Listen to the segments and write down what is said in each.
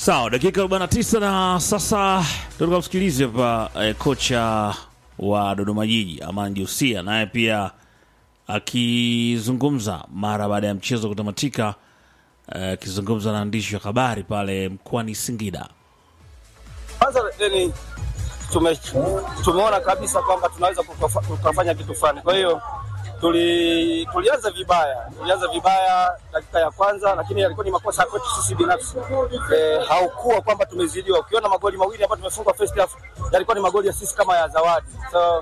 Sawa, dakika 49 na sasa tukamsikilize hapa eh, kocha wa Dodoma Jiji Aman Jusia, naye pia akizungumza mara baada ya mchezo kutamatika, eh, akizungumza na waandishi wa habari pale mkoani Singida. Kwanza ni tume, tumeona kabisa kwamba tunaweza kukafa- tukafanya kitu fulani. Kwa hiyo tuli, tulianza vibaya, tulianza vibaya dakika ya kwanza, lakini yalikuwa ni makosa kwetu sisi binafsi. E, haukuwa kwamba tumezidiwa. Ukiona magoli mawili ambayo tumefungwa first half yalikuwa ni magoli ya sisi kama ya zawadi. So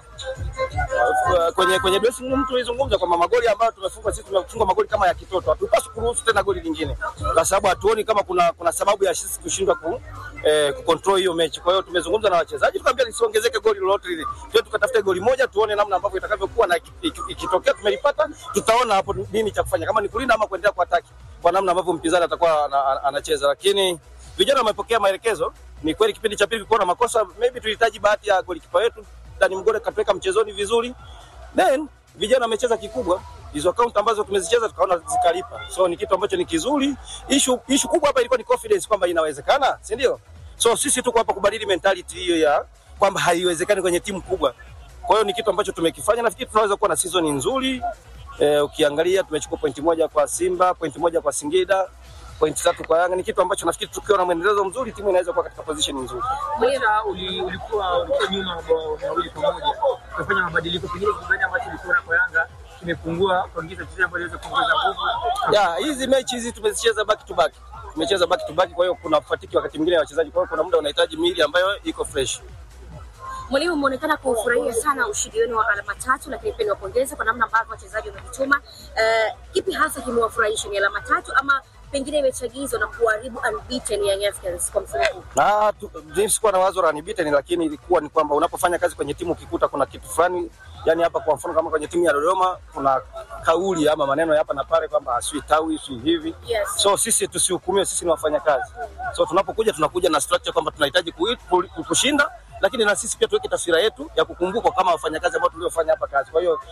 uh, kwenye kwenye dressing room tulizungumza kwamba magoli ambayo tumefungwa sisi tumefunga magoli kama ya kitoto. Hatupaswi kuruhusu tena goli lingine, kwa sababu hatuoni kama kuna kuna sababu ya sisi kushindwa ku eh, kucontrol hiyo mechi. Kwa hiyo tumezungumza na wachezaji tukaambia lisiongezeke goli lolote lile, tuwe tukatafute goli moja, tuone namna ambavyo itakavyokuwa, na iki- iki- ikitokea tumelipata, tutaona hapo nini cha kufanya, kama ni kulinda ama kuendelea kuataki kwa namna ambavyo mpinzani atakuwa ana- ana- anacheza, lakini vijana wamepokea maelekezo. Ni kweli kipindi cha pili kulikuwa na makosa, maybe tulihitaji bahati ya golikipa wetu Dani Mgore katuweka mchezoni vizuri, then vijana wamecheza kikubwa hizo akaunti ambazo tumezicheza tukaona zikalipa, so ni kitu ambacho ni kizuri. Issue issue kubwa hapa ilikuwa ni confidence kwamba inawezekana, si ndio? So sisi tuko hapa kubadili mentality hiyo ya kwamba haiwezekani kwenye timu kubwa. Kwa hiyo ni kitu ambacho tumekifanya, nafikiri tunaweza kuwa na season nzuri. Eh, ukiangalia tumechukua pointi moja kwa Simba, pointi moja kwa Singida, pointi tatu kwa Yanga. Ni kitu ambacho nafikiri tukiwa na mwendelezo mzuri timu inaweza kuwa katika position nzuri. Mwira uli, ulikuwa ulikuwa nyuma mabao mawili kwa moja kufanya mabadiliko, pengine kitu gani ambacho ulikiona kwa Yanga kimepungua kuongeza wachezaji ambao waliweza kuongeza nguvu? ya hizi mechi hizi tumezicheza back to back, tumecheza back to back, kwa hiyo kuna fatiki wakati mwingine ya wachezaji, kwa hiyo kuna muda unahitaji mili ambayo iko fresh. Mwalimu, umeonekana kufurahia sana ushindi wenu wa alama tatu, lakini pia niwapongeze kwa namna ambavyo wachezaji wamejituma. Uh, kipi hasa kimewafurahisha? Ni alama tatu ama pengine imechagizwa na kuharibu unbeaten Young Africans kwa msimu huu? na tu- mimi sikuwa na wazo la unbeaten, lakini ilikuwa ni kwamba unapofanya kazi kwenye timu ukikuta kuna kitu fulani, yani hapa kwa mfano kama kwenye timu ya Dodoma kuna kauli ama maneno ya hapa na pale kwamba asui tawi sui hivi Yes. so sisi tusihukumiwe, sisi ni wafanyakazi. So tunapokuja tunakuja na structure kwamba tunahitaji kui- ku- kushinda, lakini na sisi pia tuweke taswira yetu ya kukumbukwa kama wafanyakazi ambao tuliofanya hapa kazi. Kwa hiyo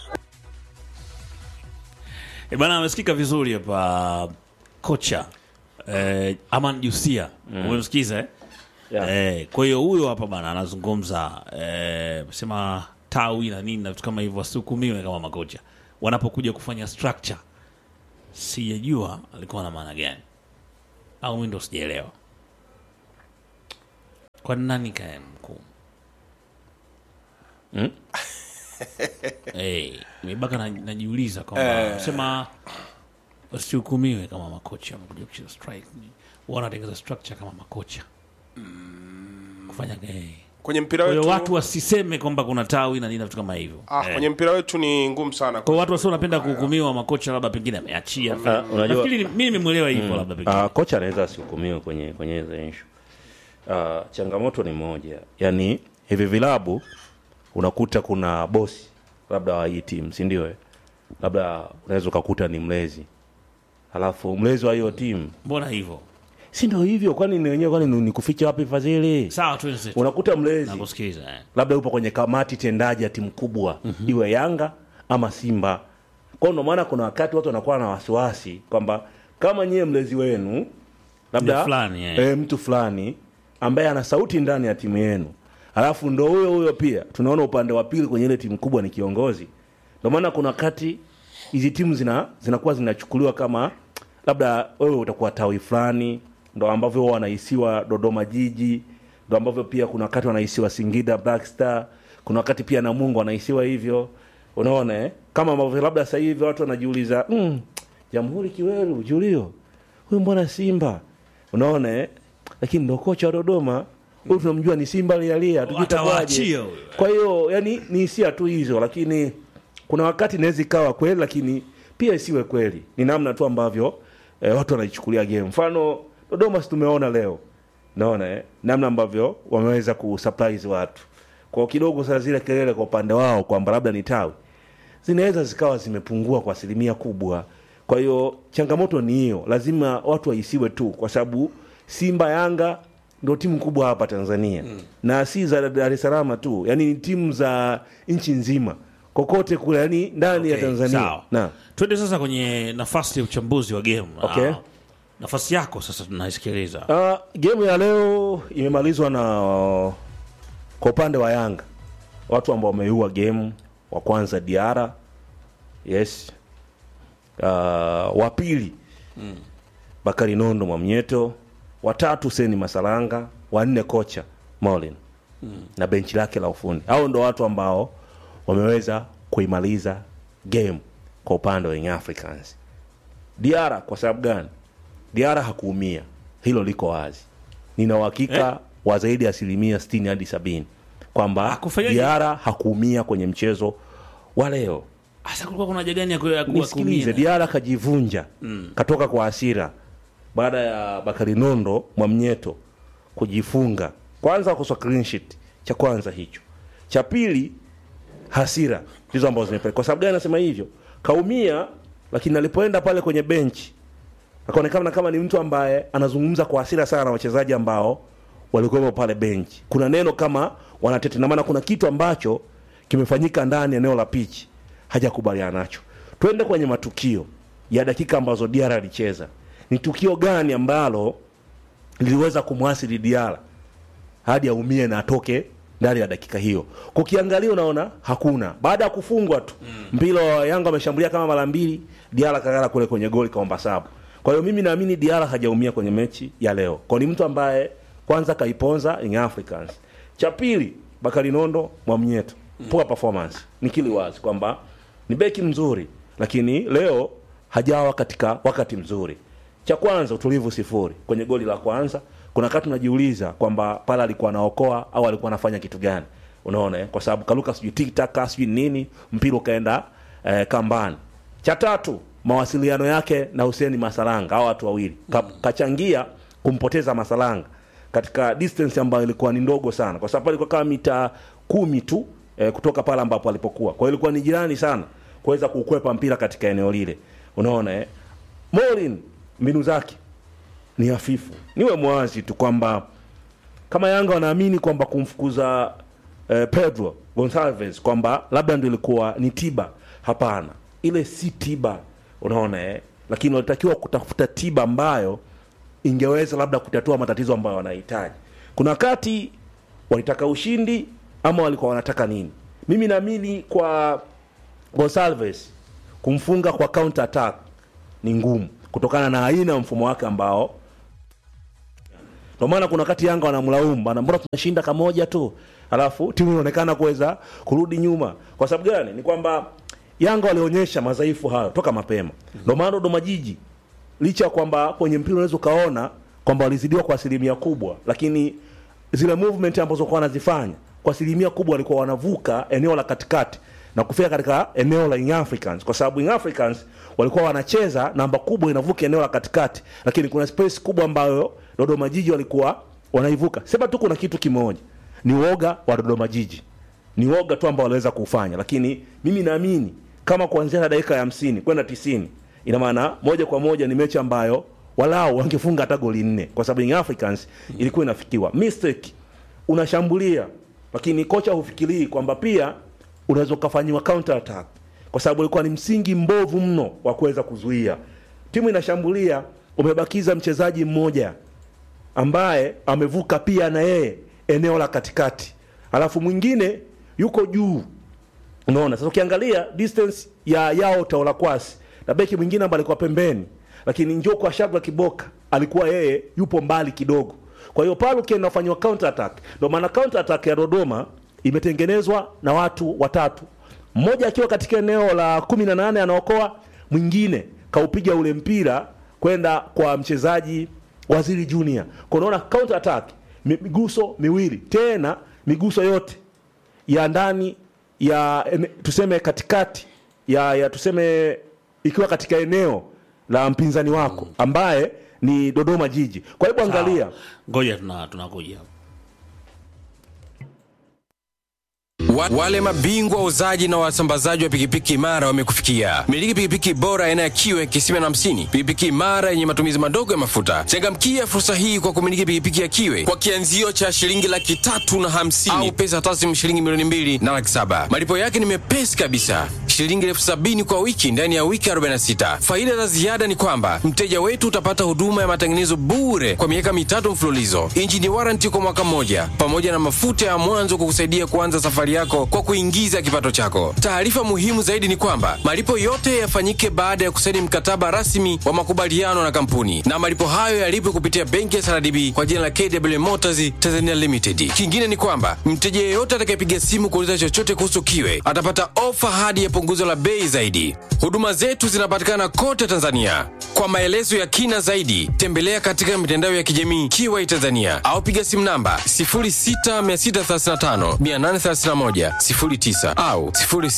E bana, amesikika vizuri hapa kocha eh, Aman Jusia umemsikiza eh? Yeah. Eh, kwa hiyo huyo hapa bana anazungumza eh, sema tawi na nini na vitu kama hivyo, wasihukumiwe kama makocha wanapokuja kufanya structure. Sijajua alikuwa na maana gani, au mimi ndo sijaelewa. Kwa nani kae mkuu Mm? hey, mibaka na, najiuliza kwamba sema wasihukumiwe kama makocha wamekuja kucheza strike, wanatengeza structure kama makocha kufanya hey. kwenye mpira Kwa hiyo wetu watu wasiseme kwamba kuna tawi na nini na vitu kama hivyo. ah, Eh. kwenye mpira wetu ni ngumu sana Kwa hiyo watu wasio wanapenda kuhukumiwa makocha, labda pengine ameachia. Ah, unajua- Nafikiri ni- mimi nimemwelewa hivyo, labda pengine Uh, kocha anaweza asihukumiwe kwenye kwenye hizo issue. Uh, changamoto ni moja, yaani hivi vilabu unakuta kuna bosi labda wa hii timu, si ndio? eh? Labda unaweza ukakuta ni mlezi, halafu mlezi wa hiyo timu, mbona hivyo? si ndio hivyo? Kwani ni wenyewe, kwani ni ni kuficha wapi fadhili? Sawa tu wenzetu. Unakuta mlezi Nakusikiliza eh. labda yupo kwenye kamati tendaji ya timu kubwa iwe Yanga ama Simba. Kwa hiyo ndio maana kuna wakati watu wanakuwa na wasiwasi kwamba kama nyie mlezi wenu Mtu labda fulani, eh. eh, mtu fulani ambaye ana sauti ndani ya timu yenu, alafu ndo huyo huyo pia tunaona upande wa pili kwenye ile timu kubwa ni kiongozi. Ndio maana kuna wakati hizi timu zina zinakuwa zinachukuliwa kama labda wewe utakuwa tawi fulani, ndo ambavyo wao wanahisiwa Dodoma Jiji, ndo ambavyo pia kuna wakati wanahisiwa Singida Black Star, kuna wakati pia Namungo wanahisiwa hivyo. Unaona eh? Kama ambavyo labda sasa hivi watu wanajiuliza mm, Jamhuri Kiweru, Julio huyu mbona Simba? Unaona eh? Lakini ndo kocha wa Dodoma huyu tunamjua ni Simba lialia, Atawaachia tukitakwaje? huyo. Kwa hiyo yani ni hisia tu hizo, lakini kuna wakati inaweza ikawa kweli, lakini pia isiwe kweli. Ni namna tu ambavyo eh, watu wanaichukulia game. Mfano Dodoma, si tumeona leo, naona eh, namna ambavyo wameweza kusurprise watu kwa kidogo. Sasa zile kelele kwa upande wao kwamba labda ni tawi zinaweza zikawa zimepungua kwa asilimia kubwa. Kwa hiyo changamoto ni hiyo, lazima watu waisiwe tu, kwa sababu Simba, Yanga ndio timu kubwa hapa Tanzania na si za Dar es Salaam tu, yani ni timu za nchi nzima kokote kule, yani ndani ya Okay, Tanzania sawa. na Twende sasa kwenye nafasi ya uchambuzi wa game. Okay. Ah, nafasi yako sasa tunaisikiliza Uh, game ya leo imemalizwa na kwa upande wa Yanga watu ambao wameiua game wa kwanza Diara yes uh, wa pili mm. Bakari Nondo Mwamnyeto watatu Seni Masalanga wanne kocha Molin mm. na benchi lake la ufundi hao ndo watu ambao wameweza kuimaliza game kwa upande wa Young Africans Diara kwa sababu gani Diara hakuumia, hilo liko wazi. Nina uhakika Eh? wa zaidi ya asilimia 60 hadi sabini kwamba Hakufanyaje? Diara hakuumia kwenye mchezo wa leo. hasa kulikuwa kuna haja gani ya ku- ya ku- ya Nisikilize, kuumia? Diara kajivunja katoka kwa hasira baada ya Bakari Nondo Mwamnyeto kujifunga, kwanza kuswa clean sheet, cha kwanza hicho. Cha pili hasira ndizo ambazo zimepeleka. Kwa sababu gani nasema hivyo? Kaumia, lakini alipoenda pale kwenye benchi akaonekana kama ni mtu ambaye anazungumza kwa hasira sana na wachezaji ambao walikuwepo pale benchi. Kuna neno kama wanatete, na maana kuna kitu ambacho kimefanyika ndani ya eneo la pichi hajakubaliana nacho. Twende kwenye matukio ya dakika ambazo Diara alicheza. Ni tukio gani ambalo liliweza kumwasili Diara hadi aumie na atoke ndani ya dakika hiyo. Kukiangalia unaona hakuna. Baada ya kufungwa tu mpira wa Yanga ameshambulia kama mara mbili, Diara kagala kule kwenye goli kaomba sabu. Kwa hiyo mimi naamini Diara hajaumia kwenye mechi ya leo. Kwa ni mtu ambaye kwanza kaiponza Young Africans. Cha pili Bakari Nondo Mwamnyeto. Poor performance. Nikili wazi kwamba ni beki mzuri lakini leo hajawa katika wakati mzuri. Cha kwanza utulivu sifuri kwenye goli la kwanza. Kuna wakati unajiuliza kwamba pale alikuwa anaokoa au alikuwa anafanya kitu gani, unaona eh? Kwa sababu kaluka sijui tiktaka sijui nini, mpira ukaenda eh, kambani. Cha tatu mawasiliano yake na Hussein Masalanga, hao watu wawili Ka, kachangia kumpoteza Masalanga katika distance ambayo ilikuwa ni ndogo sana, kwa sababu alikuwa kama mita kumi tu eh, kutoka pale ambapo alipokuwa. Kwa hiyo ilikuwa ni jirani sana kuweza kukwepa mpira katika eneo lile, unaona eh? Molin mbinu zake ni hafifu. Niwe mwazi tu kwamba kama Yanga wanaamini kwamba kumfukuza eh, Pedro Gonçalves kwamba labda ndio ilikuwa ni tiba, hapana, ile si tiba, unaona eh? Lakini walitakiwa kutafuta tiba ambayo ingeweza labda kutatua matatizo ambayo wanahitaji. Kuna wakati walitaka ushindi ama walikuwa wanataka nini? Mimi naamini kwa Gonçalves kumfunga kwa counter attack ni ngumu kutokana na aina ya mfumo wake ambao ndio maana kuna wakati Yanga wanamlaumu bana, mbona tunashinda kamoja tu, alafu timu inaonekana kuweza kurudi nyuma. Kwa sababu gani? Ni kwamba Yanga walionyesha madhaifu hayo toka mapema. Ndio maana Dodoma Jiji licha ya kwamba kwenye mpira unaweza ukaona kwamba walizidiwa kwa asilimia kubwa, lakini zile movement ambazo walikuwa wanazifanya kwa asilimia kubwa walikuwa wanavuka eneo la katikati na kufika katika eneo la Young Africans, kwa sababu Young Africans walikuwa wanacheza namba kubwa inavuka eneo la katikati, lakini kuna space kubwa ambayo Dodoma Jiji walikuwa wanaivuka. Sema tu kuna kitu kimoja, ni uoga wa Dodoma Jiji, ni uoga tu ambao waliweza kufanya, lakini mimi naamini kama kuanzia na dakika ya hamsini kwenda tisini ina maana moja kwa moja ni mechi ambayo walau wangefunga hata goli nne, kwa sababu Young Africans ilikuwa inafikiwa. Mistake unashambulia, lakini kocha hufikirii kwamba pia unaweza ukafanyiwa counter attack, kwa sababu ilikuwa ni msingi mbovu mno wa kuweza kuzuia. Timu inashambulia, umebakiza mchezaji mmoja ambaye amevuka pia na yeye eneo la katikati, alafu mwingine yuko juu. Unaona, sasa ukiangalia distance ya yao Taola Kwasi na beki mwingine ambaye alikuwa pembeni, lakini njoo kwa Shabla Kiboka alikuwa yeye yupo mbali kidogo. Kwa hiyo pale ukienda kufanywa counter attack, ndio maana counter attack ya Dodoma imetengenezwa na watu watatu, mmoja akiwa katika eneo la kumi na nane anaokoa, mwingine kaupiga ule mpira kwenda kwa mchezaji Waziri Junior. Kwa unaona counter attack mi- miguso miwili, tena miguso yote ya ndani ya ene- tuseme katikati ya, ya tuseme ikiwa katika eneo la mpinzani wako ambaye ni Dodoma Jiji. Kwa hivyo angalia ngoja tuna tunakuja Wa, wale mabingwa wauzaji na wasambazaji wa pikipiki imara wamekufikia. Miliki pikipiki bora aina ya kiwe kisima na hamsini, pikipiki imara yenye matumizi madogo ya mafuta. Changamkia fursa hii kwa kumiliki pikipiki ya kiwe kwa kianzio cha shilingi laki tatu na hamsini au pesa taslimu shilingi milioni mbili na laki saba. Malipo yake ni mepesi kabisa, shilingi elfu sabini kwa wiki ndani ya wiki 46. Faida za ziada ni kwamba mteja wetu utapata huduma ya matengenezo bure kwa miaka mitatu mfululizo, injini waranti kwa mwaka mmoja, pamoja na mafuta ya mwanzo kukusaidia kuanza safari yako kwa kuingiza kipato chako. Taarifa muhimu zaidi ni kwamba malipo yote yafanyike baada ya kusaini mkataba rasmi wa makubaliano na kampuni, na malipo hayo yalipwe kupitia benki ya SRDB kwa jina la KW Motors Tanzania Limited. Kingine ni kwamba mteja yeyote atakayepiga simu kuuliza chochote kuhusu kiwe atapata ofa hadi ya punguzo la bei zaidi. Huduma zetu zinapatikana kote Tanzania. Kwa maelezo ya kina zaidi, tembelea katika mitandao ya kijamii Kiwai Tanzania au piga simu namba 0663583109 au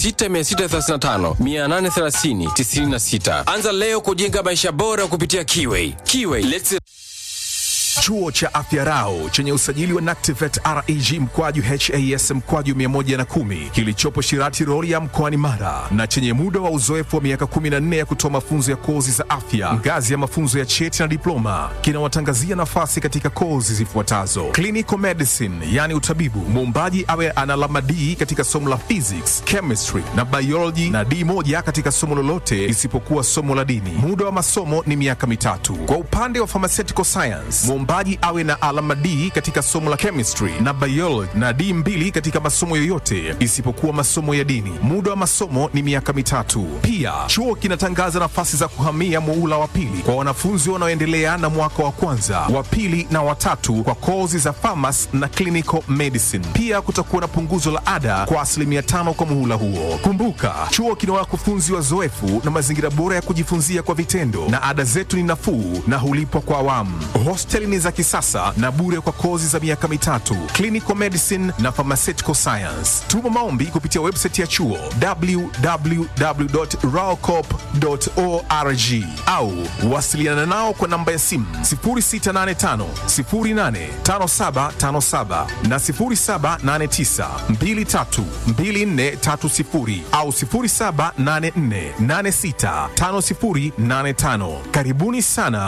0663583096. Anza leo kujenga maisha bora kupitia Kiwai. Kiwai, let's Chuo cha Afya Rau chenye usajili wa NACTIVATE reg mkwaju has mkwaju 110 kilichopo Shirati Rorya mkoani Mara na chenye muda wa uzoefu wa miaka 14 ya kutoa mafunzo ya kozi za afya ngazi ya mafunzo ya cheti na diploma kinawatangazia nafasi katika kozi zifuatazo: clinical medicine, yani utabibu, muombaji awe ana alama D katika somo la physics, chemistry na biology na D moja katika somo lolote isipokuwa somo la dini. Muda wa masomo ni miaka mitatu. Kwa upande wa pharmaceutical science, mwombaji awe na alama D katika somo la chemistry na biology na D mbili katika masomo yoyote isipokuwa masomo ya dini. Muda wa masomo ni miaka mitatu. Pia chuo kinatangaza nafasi za kuhamia muula wa pili kwa wanafunzi wanaoendelea na mwaka wa kwanza, wa pili na watatu kwa kozi za pharmacy na clinical medicine. Pia kutakuwa na punguzo la ada kwa asilimia tano kwa muhula huo. Kumbuka, chuo kina wakufunzi wazoefu na mazingira bora ya kujifunzia kwa vitendo, na ada zetu ni nafuu na hulipwa kwa awamu. Hosteli ni za kisasa na bure kwa kozi za miaka mitatu, clinical medicine na pharmaceutical science. Tuma maombi kupitia website ya chuo www.raocop.org au wasiliana nao kwa namba ya simu 0685 085757 na 0789 232430 au 0784 865085. Karibuni sana